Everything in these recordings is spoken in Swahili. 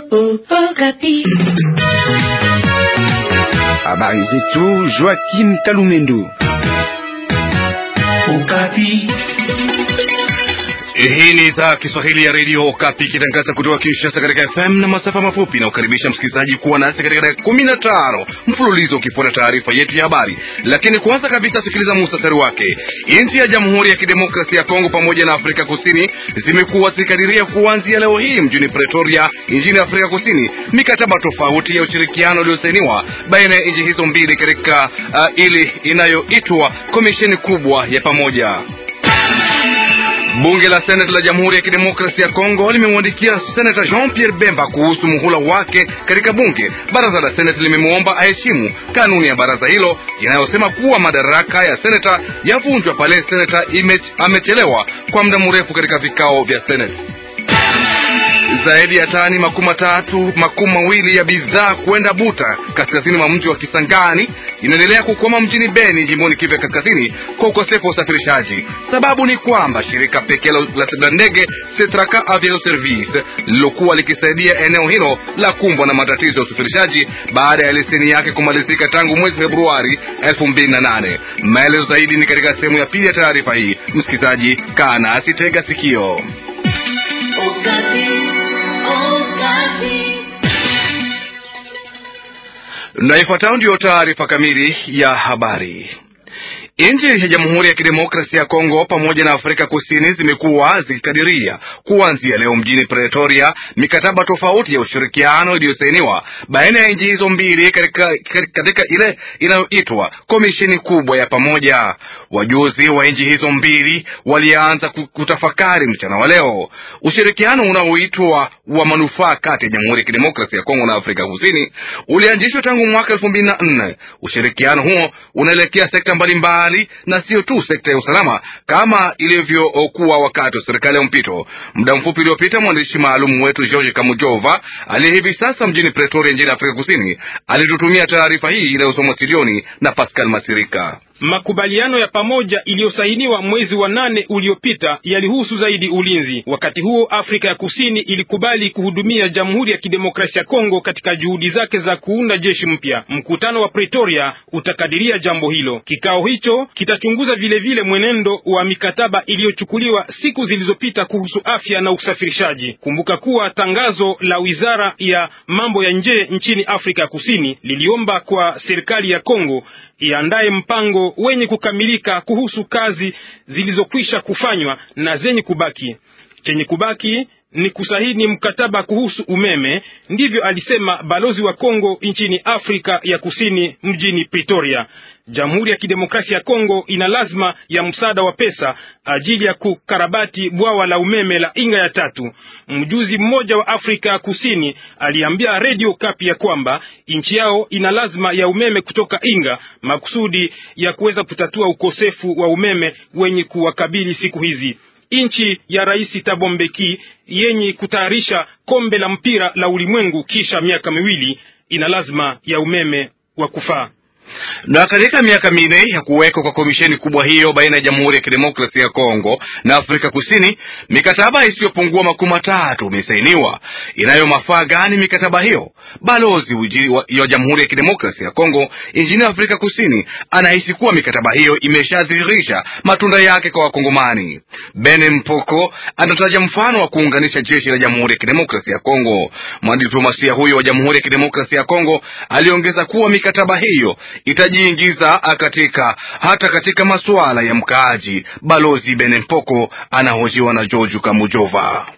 Habari zetu Joakim Kalumendo. Okapi. Hii ni idhaa Kiswahili ya redio Okapi ikitangaza kutoka Kinshasa katika FM na masafa mafupi na ukaribisha msikilizaji kuwa nasi katika dakika kumi na tano mfululizo ukifuata taarifa yetu ya habari. Lakini kwanza kabisa, sikiliza muhtasari wake. Nchi ya Jamhuri ya Kidemokrasia ya Kongo pamoja na Afrika Kusini zimekuwa zikikadiria kuanzia leo hii mjini Pretoria nchini Afrika Kusini mikataba tofauti ya ushirikiano iliyosainiwa baina ya nchi hizo mbili katika uh, ili inayoitwa komisheni kubwa ya pamoja. Bunge la Seneti la Jamhuri ya Kidemokrasia ya Kongo limemwandikia Senata Jean Pierre Bemba kuhusu muhula wake katika bunge. Baraza la Seneti limemwomba aheshimu kanuni ya baraza hilo inayosema kuwa madaraka ya seneta yavunjwa pale seneta amechelewa kwa muda mrefu katika vikao vya Seneti. Zaidi ya tani makumi matatu makumi mawili ya bidhaa kwenda Buta kaskazini mwa mji wa Kisangani inaendelea kukwama mjini Beni jimboni Kivu ya kaskazini kwa ukosefu wa usafirishaji. Sababu ni kwamba shirika pekee la ndege Setraka Aviation Service lilokuwa likisaidia eneo hilo la kumbwa na matatizo ya usafirishaji baada ya leseni yake kumalizika tangu mwezi Februari 2008. Maelezo zaidi ni katika sehemu ya pili ya taarifa hii. Msikilizaji, kaa nasi, tega sikio. Na ifuatayo ndiyo taarifa kamili ya habari. Nchi ya Jamhuri ya Kidemokrasia ya Kongo pamoja na Afrika Kusini zimekuwa zikikadiria kuanzia leo mjini Pretoria mikataba tofauti ya ushirikiano iliyosainiwa baina ya nchi hizo mbili katika, katika ile inayoitwa komisheni kubwa ya pamoja. Wajuzi wa nchi hizo mbili walianza kutafakari mchana wa leo ushirikiano unaoitwa wa manufaa kati ya Jamhuri ya Kidemokrasia ya Kongo na Afrika Kusini ulianzishwa tangu mwaka elfu mbili na nne. Ushirikiano huo unaelekea sekta mbalimbali na sio tu sekta ya usalama kama ilivyokuwa wakati wa serikali ya mpito. Muda mfupi uliopita, mwandishi maalum wetu George Kamujova aliye hivi sasa mjini Pretoria nchini Afrika Kusini alitutumia taarifa hii inayosomwa studioni na Pascal Masirika. Makubaliano ya pamoja iliyosainiwa mwezi wa nane uliopita yalihusu zaidi ulinzi. Wakati huo Afrika ya Kusini ilikubali kuhudumia Jamhuri ya Kidemokrasia ya Kongo katika juhudi zake za kuunda jeshi mpya. Mkutano wa Pretoria utakadiria jambo hilo. Kikao hicho kitachunguza vilevile vile mwenendo wa mikataba iliyochukuliwa siku zilizopita kuhusu afya na usafirishaji. Kumbuka kuwa tangazo la Wizara ya Mambo ya Nje nchini Afrika ya Kusini liliomba kwa serikali ya Kongo iandaye mpango wenye kukamilika kuhusu kazi zilizokwisha kufanywa na zenye kubaki. Chenye kubaki ni kusahini mkataba kuhusu umeme, ndivyo alisema balozi wa Kongo nchini Afrika ya Kusini mjini Pretoria. Jamhuri ya Kidemokrasia ya Kongo ina lazima ya msaada wa pesa ajili ya kukarabati bwawa la umeme la Inga ya tatu. Mjuzi mmoja wa Afrika ya Kusini aliambia Radio Kapi ya kwamba nchi yao ina lazima ya umeme kutoka Inga makusudi ya kuweza kutatua ukosefu wa umeme wenye kuwakabili siku hizi. Nchi ya Rais Thabo Mbeki yenye kutayarisha kombe la mpira la ulimwengu kisha miaka miwili ina lazima ya umeme wa kufaa na katika miaka minne ya kuwekwa kwa komisheni kubwa hiyo baina ya Jamhuri ya Kidemokrasia ya Kongo na Afrika Kusini, mikataba isiyopungua makumi matatu imesainiwa. Inayo mafaa gani mikataba hiyo? Balozi wa Jamhuri ya Kidemokrasia ya Kongo nchini Afrika Kusini anahisi kuwa mikataba hiyo imeshadhihirisha matunda yake kwa Wakongomani. Bene Mpoko anataja mfano wa kuunganisha jeshi la Jamhuri ya Kidemokrasia ya Kongo. Mwanadiplomasia huyo wa Jamhuri ya Kidemokrasia ya Kongo aliongeza kuwa mikataba hiyo itajiingiza katika hata katika masuala ya mkaaji. Balozi Benempoko anahojiwa na George Kamujova.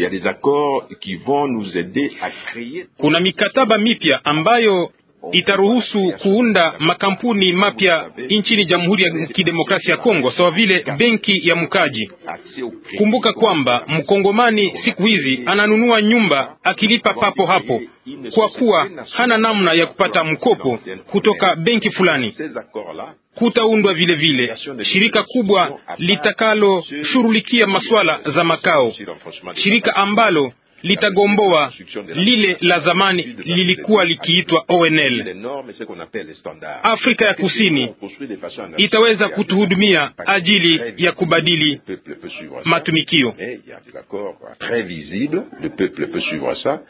Kuna mikataba mipya ambayo itaruhusu kuunda makampuni mapya nchini Jamhuri ya Kidemokrasia ya Kongo sawa vile benki ya mkaji. Kumbuka kwamba mkongomani siku hizi ananunua nyumba akilipa papo hapo, kwa kuwa hana namna ya kupata mkopo kutoka benki fulani. Kutaundwa vile vile shirika kubwa litakaloshughulikia masuala za makao, shirika ambalo litagomboa lile la zamani lilikuwa likiitwa ONL. Afrika ya Kusini itaweza kutuhudumia ajili ya kubadili matumikio.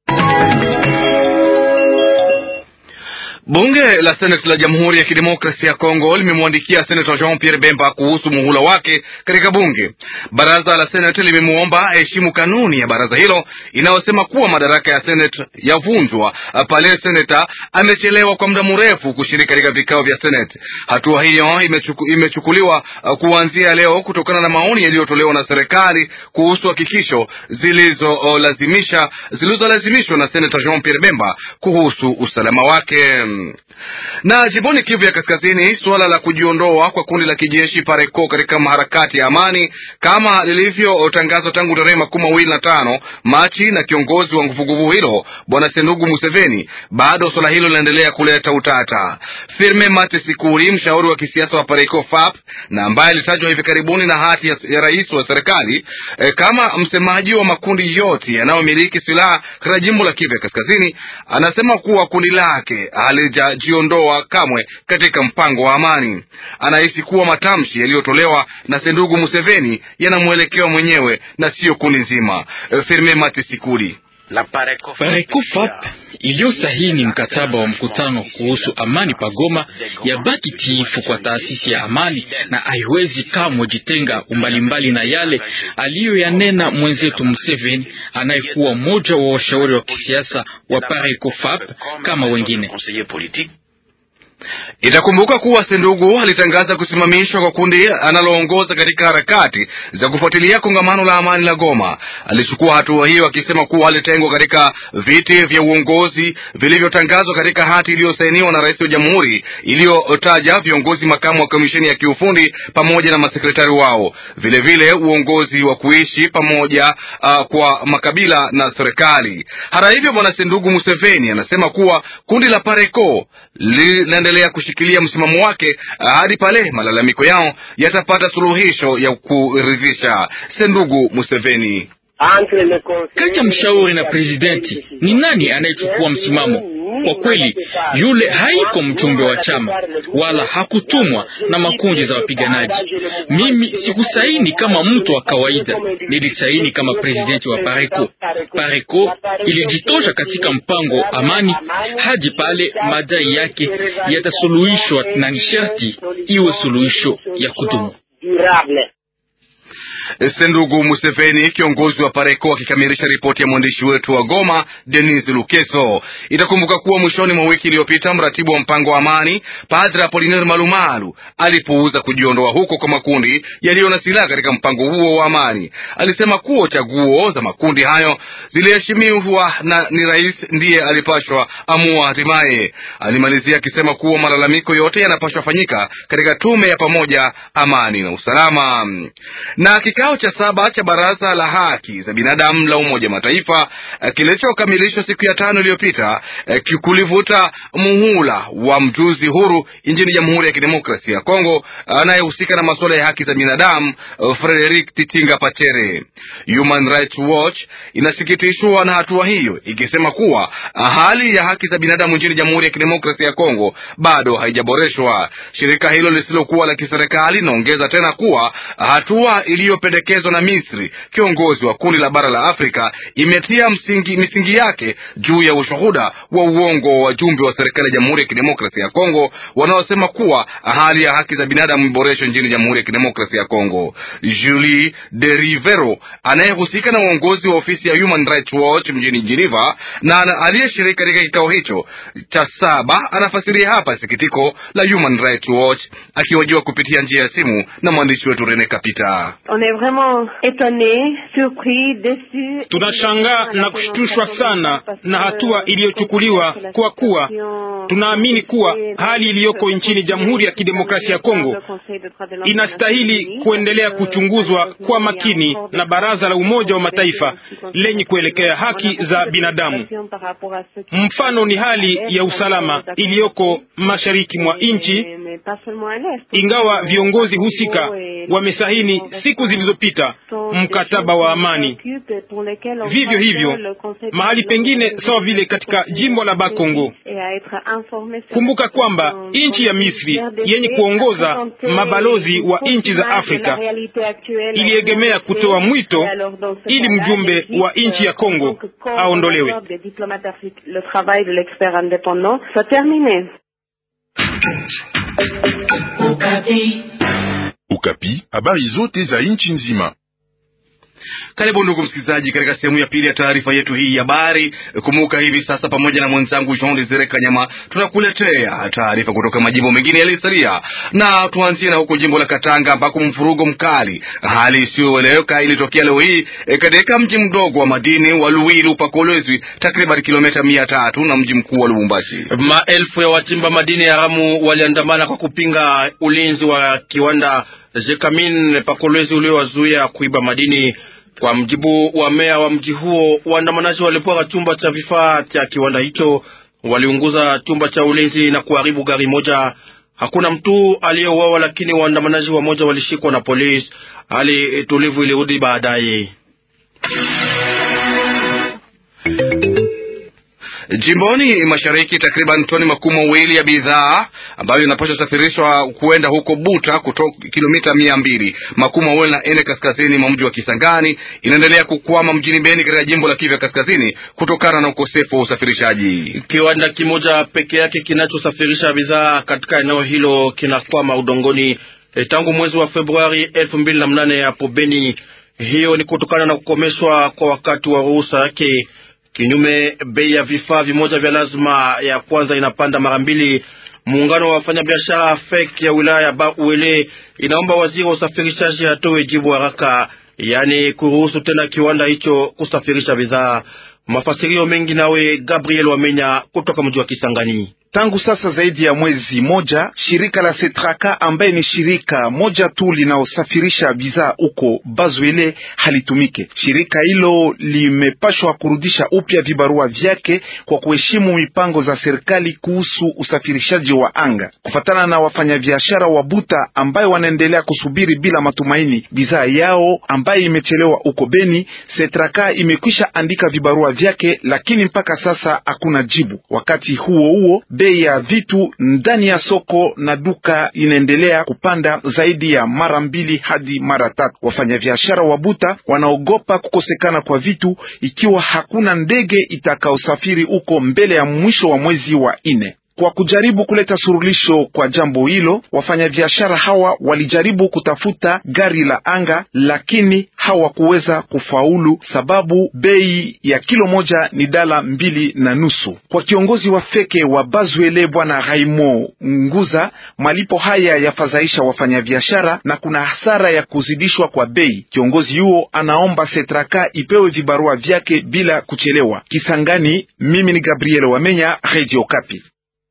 Bunge la Seneti la Jamhuri ya Kidemokrasia ya Kongo limemwandikia Senata Jean Pierre Bemba kuhusu muhula wake katika bunge. Baraza la Seneti limemwomba aheshimu kanuni ya baraza hilo inayosema kuwa madaraka ya Seneti yavunjwa pale seneta amechelewa kwa muda mrefu kushiriki katika vikao vya Seneti. Hatua hiyo imechuku, imechukuliwa kuanzia leo kutokana na maoni yaliyotolewa na serikali kuhusu hakikisho zilizolazimisha zilizolazimishwa na Senata Jean Pierre Bemba kuhusu usalama wake. Na jimboni Kivu ya Kaskazini, suala la kujiondoa kwa kundi la kijeshi Pareko katika maharakati ya amani kama lilivyotangazwa tangu tarehe makumi mawili na tano Machi na kiongozi wa nguvuguvu hilo Bwana Sendugu Museveni, bado suala hilo linaendelea kuleta utata. Firme Mate Sikuri, mshauri wa kisiasa wa Pareko FAP na ambaye alitajwa hivi karibuni na hati ya, ya rais wa serikali e, kama msemaji wa makundi yote yanayomiliki silaha katika jimbo la Kivu ya Kaskazini, anasema kuwa kundi lake halijajiondoa kamwe katika mpango wa amani. Anahisi kuwa matamshi yaliyotolewa na Sendugu Museveni yanamwelekea mwenyewe na siyo kundi nzima. Firme Mate Sikuri Parekofap iliyosahini mkataba wa mkutano kuhusu amani pagoma yabaki tiifu kwa taasisi ya amani na haiwezi kamwe jitenga umbalimbali na yale aliyoyanena mwenzetu Museveni anayekuwa mmoja wa washauri wa kisiasa wa Parekofap kama wengine. Itakumbuka kuwa Sendugu alitangaza kusimamishwa kwa kundi analoongoza katika harakati za kufuatilia kongamano la amani la Goma. Alichukua hatua hiyo akisema kuwa alitengwa katika viti vya uongozi vilivyotangazwa katika hati iliyosainiwa na rais wa jamhuri iliyotaja viongozi makamu wa kamisheni ya kiufundi pamoja na masekretari wao, vilevile vile uongozi wa kuishi pamoja uh, kwa makabila na serikali. Hata hivyo, bwana Sendugu Museveni anasema kuwa kundi la Pareko linaendelea kushikilia msimamo wake hadi pale malalamiko yao yatapata suluhisho ya kuridhisha. Sendugu Museveni kati ya mshauri na presidenti ni nani anayechukua msimamo? Kwa kweli, yule haiko mjumbe wa chama wala hakutumwa na makundi za wapiganaji. Mimi sikusaini kama mtu wa kawaida, nilisaini kama presidenti wa Pareko. Pareko ilijitosha katika mpango amani hadi pale madai yake yatasuluhishwa, na nisharti iwe suluhisho ya kudumu. Sendugu Museveni, kiongozi wa Pareko, akikamilisha ripoti ya mwandishi wetu wa Goma, Denis Lukeso. Itakumbuka kuwa mwishoni mwa wiki iliyopita mratibu wa mpango wa amani Padre Apolinaire Malumalu alipuuza kujiondoa huko kwa makundi yaliyo na silaha katika mpango huo wa amani. Alisema kuwa chaguo za makundi hayo ziliheshimiwa na ni rais ndiye alipashwa amua hatimaye. Alimalizia akisema kuwa malalamiko yote yanapashwa fanyika katika tume ya pamoja amani na usalama na kikao cha saba cha baraza la haki za binadamu la Umoja Mataifa kilichokamilishwa siku ya tano iliyopita kulivuta muhula wa mjuzi huru nchini Jamhuri ya Kidemokrasia ya Kongo anayehusika na masuala ya haki za binadamu Frederick Titinga Pachere. Human Rights Watch inasikitishwa na hatua hiyo, ikisema kuwa hali ya haki za binadamu nchini Jamhuri ya Kidemokrasia ya Kongo bado haijaboreshwa. Shirika hilo lisilokuwa la kiserikali linaongeza tena kuwa hatua iliyopendekezwa na Misri, kiongozi wa kundi la bara la Afrika, imetia msingi, misingi yake juu ya ushuhuda wa uongo wa wajumbe wa serikali ya Jamhuri ya Kidemokrasia ya Kongo wanaosema kuwa hali ya haki za binadamu iboreshwe nchini Jamhuri ya Kidemokrasia ya Kongo. Julie de Rivero anayehusika na uongozi wa ofisi ya Human Rights Watch mjini Geneva na aliyeshiriki katika kikao hicho cha saba anafasiria hapa sikitiko la Human Rights Watch akihojiwa kupitia njia ya simu na mwandishi wetu Rene Kapita. Tunashangaa na kushtushwa sana na hatua iliyochukuliwa, kwa kuwa tunaamini kuwa hali iliyoko nchini Jamhuri ya Kidemokrasia ya Kongo inastahili kuendelea kuchunguzwa kwa makini na Baraza la Umoja wa Mataifa lenye kuelekea haki za binadamu. Mfano ni hali ya usalama iliyoko mashariki mwa nchi ingawa viongozi husika wamesahini siku zilizopita mkataba wa amani. Vivyo hivyo mahali pengine sawa vile katika jimbo la Bakongo. Kumbuka kwamba nchi ya Misri yenye kuongoza mabalozi wa nchi za Afrika iliegemea kutoa mwito ili mjumbe wa nchi ya Kongo aondolewe. Ukapi, habari zote za nchi nzima. Karibu ndugu msikilizaji, katika sehemu ya pili ya taarifa yetu hii ya habari. Kumbuka hivi sasa, pamoja na mwenzangu Jean Desire Kanyama, tunakuletea taarifa kutoka majimbo mengine yaliyosalia, na tuanzie na huko jimbo la Katanga ambako mfurugo mkali, hali isiyoeleweka ilitokea leo hii e, katika mji mdogo wa madini wa Luwilu Pakolwezi, takriban kilomita mia tatu na mji mkuu wa Lubumbashi. Maelfu ya wachimba madini haramu waliandamana kwa kupinga ulinzi wa kiwanda Jekamin Pakolwezi uliowazuia kuiba madini. Kwa mjibu wa meya wa mji huo, waandamanaji walipora chumba cha vifaa cha kiwanda hicho, waliunguza chumba cha ulinzi na kuharibu gari moja. Hakuna mtu aliyeuawa, lakini waandamanaji wamoja walishikwa na polisi. Hali tulivu ilirudi baadaye. Jimboni mashariki takriban toni makumi mawili ya bidhaa ambayo inapaswa safirishwa kuenda huko Buta kutoka kilomita mia mbili makumi mawili na nne kaskazini mwa mji wa Kisangani inaendelea kukwama mjini Beni katika jimbo la Kivu Kaskazini kutokana na ukosefu wa usafirishaji. Kiwanda kimoja peke yake kinachosafirisha bidhaa katika eneo hilo kinakwama udongoni e, tangu mwezi wa Februari elfu mbili na mnane hapo Beni. Hiyo ni kutokana na kukomeshwa kwa wakati wa ruhusa yake. Kinyume, bei ya vifaa vimoja vya lazima ya kwanza inapanda mara mbili. Muungano wa wafanyabiashara FEK ya wilaya ya Bauele inaomba waziri wa usafirishaji atoe jibu haraka, yaani kuruhusu tena kiwanda hicho kusafirisha bidhaa. Mafasirio mengi nawe Gabriel Wamenya kutoka mji wa Kisangani. Tangu sasa zaidi ya mwezi moja, shirika la Setraka ambaye ni shirika moja tu linaosafirisha bidhaa huko Bazwele halitumike. Shirika hilo limepashwa kurudisha upya vibarua vyake kwa kuheshimu mipango za serikali kuhusu usafirishaji wa anga. Kufatana na wafanyabiashara wa Buta ambayo wanaendelea kusubiri bila matumaini bidhaa yao ambaye imechelewa huko Beni, Setraka imekwisha andika vibarua vyake, lakini mpaka sasa hakuna jibu. Wakati huo huo bei ya vitu ndani ya soko na duka inaendelea kupanda zaidi ya mara mbili hadi mara tatu. Wafanyabiashara wa Buta wanaogopa kukosekana kwa vitu ikiwa hakuna ndege itakaosafiri huko mbele ya mwisho wa mwezi wa nne. Kwa kujaribu kuleta surulisho kwa jambo hilo, wafanyabiashara hawa walijaribu kutafuta gari la anga, lakini hawakuweza kufaulu sababu bei ya kilo moja ni dala mbili na nusu. Kwa kiongozi wa feke wa Bazwele Bwana Raimo Nguza, malipo haya yafadhaisha wafanyabiashara na kuna hasara ya kuzidishwa kwa bei. Kiongozi huo anaomba Setraka ipewe vibarua vyake bila kuchelewa. Kisangani, mimi ni Gabriel Wamenya, Radio Kapi.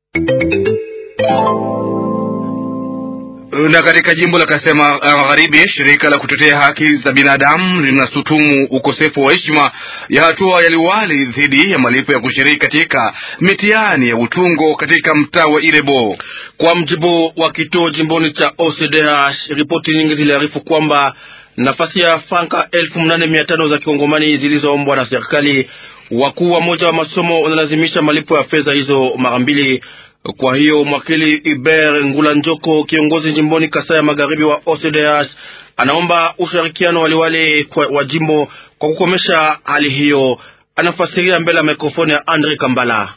Na katika jimbo la Kasema Magharibi, shirika la kutetea haki za binadamu linashutumu ukosefu wa heshima ya hatua ya liwali dhidi ya malipo ya kushiriki katika mitihani ya utungo katika mtaa wa Irebo. Kwa mjibu wa kituo jimboni cha OCDH, ripoti nyingi ziliarifu kwamba nafasi ya franka elfu nane mia tano za kikongomani zilizoombwa na serikali, wakuu wa moja wa masomo wanalazimisha malipo ya fedha hizo mara mbili. Kwa hiyo mwakili Iber Ngula Njoko, kiongozi jimboni Kasai ya magharibi wa OCDH, anaomba ushirikiano waliwali wa jimbo kwa kukomesha hali hiyo. Anafasiria mbele ya mikrofoni ya Andre Kambala.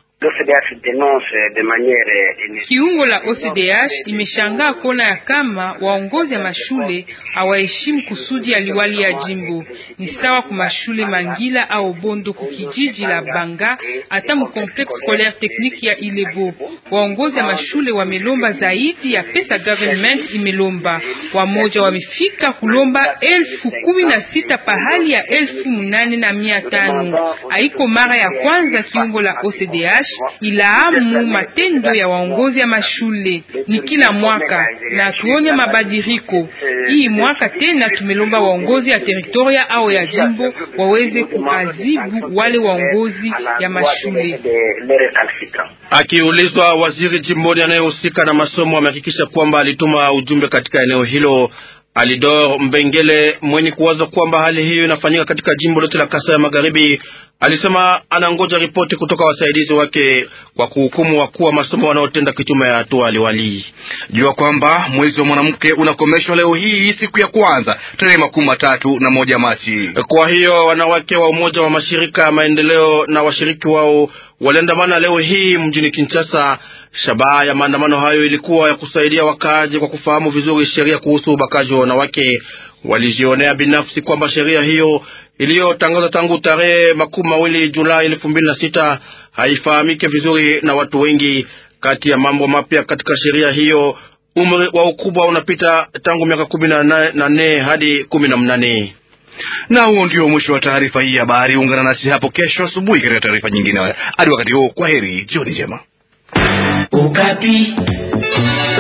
Kiungo la OCDH imeshangaa kuona ya kama waongozi ya mashule hawaheshimu kusudi ya liwali ya jimbo. Ni sawa ku mashule Mangila au Bondo ku kijiji la Banga, hata mu complexe scolaire technique ya Ilebo. Waongozi ya mashule wamelomba zaidi ya pesa government imelomba. Wamoja wamefika kulomba elfu kumi na sita pahali ya elfu munane na mia tano. Haiko mara ya kwanza kiungo la OCDH ilaamu matendo ya waongozi ya mashule ni kila mwaka na tuone mabadiliko. Hii mwaka tena tumelomba waongozi ya teritoria au ya jimbo waweze kuazibu wale waongozi ya mashule. Akiulizwa, waziri jimboni anayehusika na masomo amehakikisha kwamba alituma ujumbe katika eneo hilo. Alidor Mbengele mwenye kuwaza kwamba hali hiyo inafanyika katika jimbo lote la Kasai ya Magharibi alisema anangoja ripoti kutoka wasaidizi wake kwa kuhukumu wakuu wa masomo wanaotenda kinyume ya hatua aliwali. Jua kwamba mwezi wa mwanamke unakomeshwa leo hii siku ya kwanza tarehe makumi matatu na moja Machi. Kwa hiyo wanawake wa umoja wa mashirika ya maendeleo na washiriki wao waliandamana leo hii mjini Kinshasa. Shabaha ya maandamano hayo ilikuwa ya kusaidia wakaaji kwa kufahamu vizuri sheria kuhusu ubakaji wa wanawake. Walijionea binafsi kwamba sheria hiyo iliyotangazwa tangu tarehe makumi mawili Julai elfu mbili na sita haifahamike vizuri na watu wengi. Kati ya mambo mapya katika sheria hiyo, umri wa ukubwa unapita tangu miaka kumi na nane hadi kumi na mnane. Na huo ndio mwisho wa taarifa hii ya habari. Ungana nasi hapo kesho asubuhi katika taarifa nyingine. Hadi wakati huo, kwa heri, jioni njema. Ukapi.